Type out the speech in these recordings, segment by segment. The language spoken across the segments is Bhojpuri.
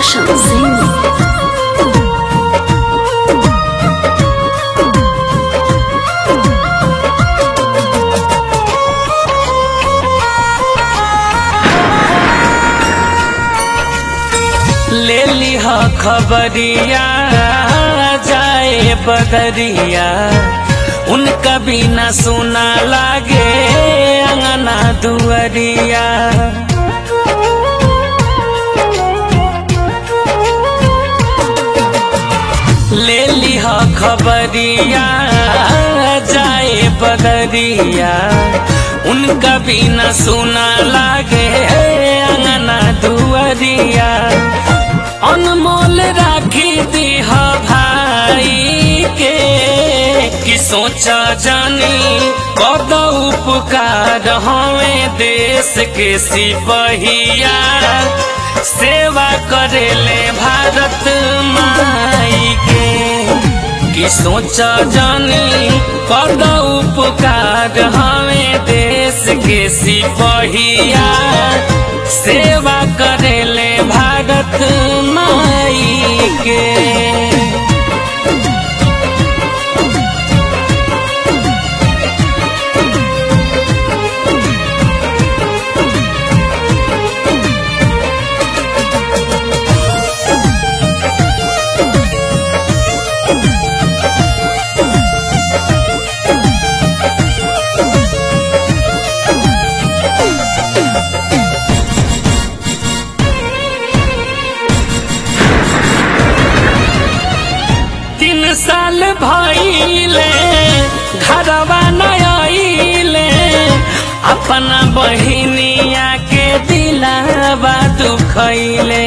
Roshan Singh. ले लिह खबरिया जाए बदरिया उनका बिना सुना लागे अंगना दुअरिया ले लिह खबरिया जाए बदरिया उनका बिना सुना लागे अंगना दुअरिया अनमोल राखी दीह भाई के कि सोचा जानी कद उपकार हमें देश के सिपहिया सेवा करेले भारत माई के कि सोचा जानी कद उपकार हमें देश के सिपहिया सेवा करेले भारत माई के तीन साल भइले घरवा नइले अपना बहिनिया के दिलावा दुखैले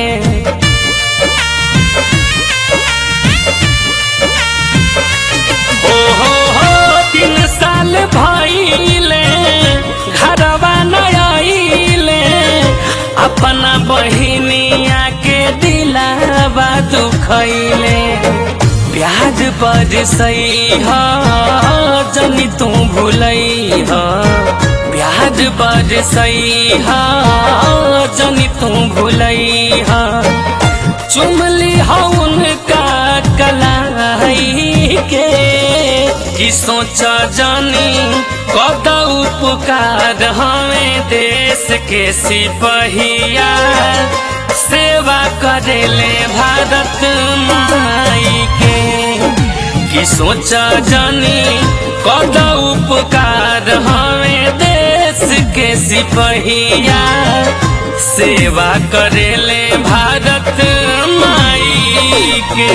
ओहो हो तीन साल भइले घरवा नइले अपना बहिनिया के दिलावा दुखैले प्याज पर सही ह जनी तू भूलई ह प्याज पर सही ह जनी तू भूलई ह चुमली ह उनका कलाई के कि सोच जानी कद उपकार हमें देश के सिपहिया सेवा करेले भारत माई के कि सोच जानी कद उपकार हमें देश के सिपहिया सेवा करेले भारत माई के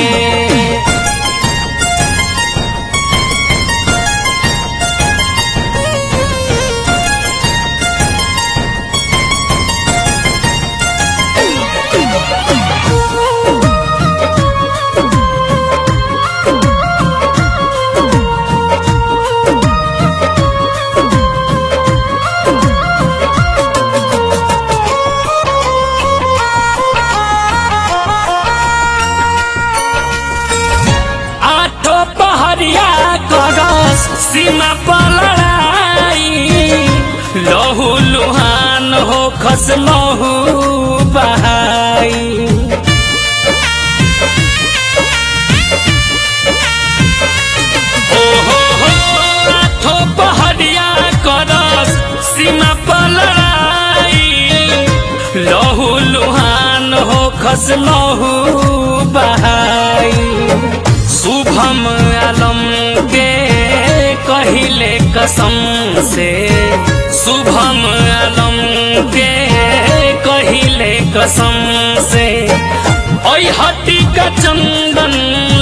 आठो पहरिया करस सीमा पर लड़ाई लहू लुहान हो खस लहू बहाई ओहो हो आठो पहरिया करस सीमा पर लड़ाई लहू लुहान हो खस लहू बहाई शुभम आलम के कहिले कसम से शुभम आलम के कहिले कसम से ओई हटी का चंदन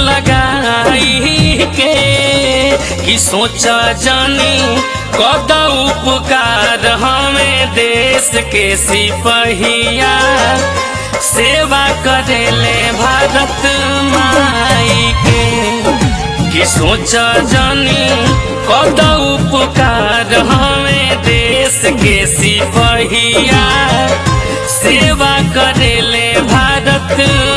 लगाई के कि सोचा जानी कद उपकार हमें देश के सिपहिया सेवा करेले भारत माई के कि सोच जानी कद उपकार हमें देश के सिपहिया सेवा करेले भारत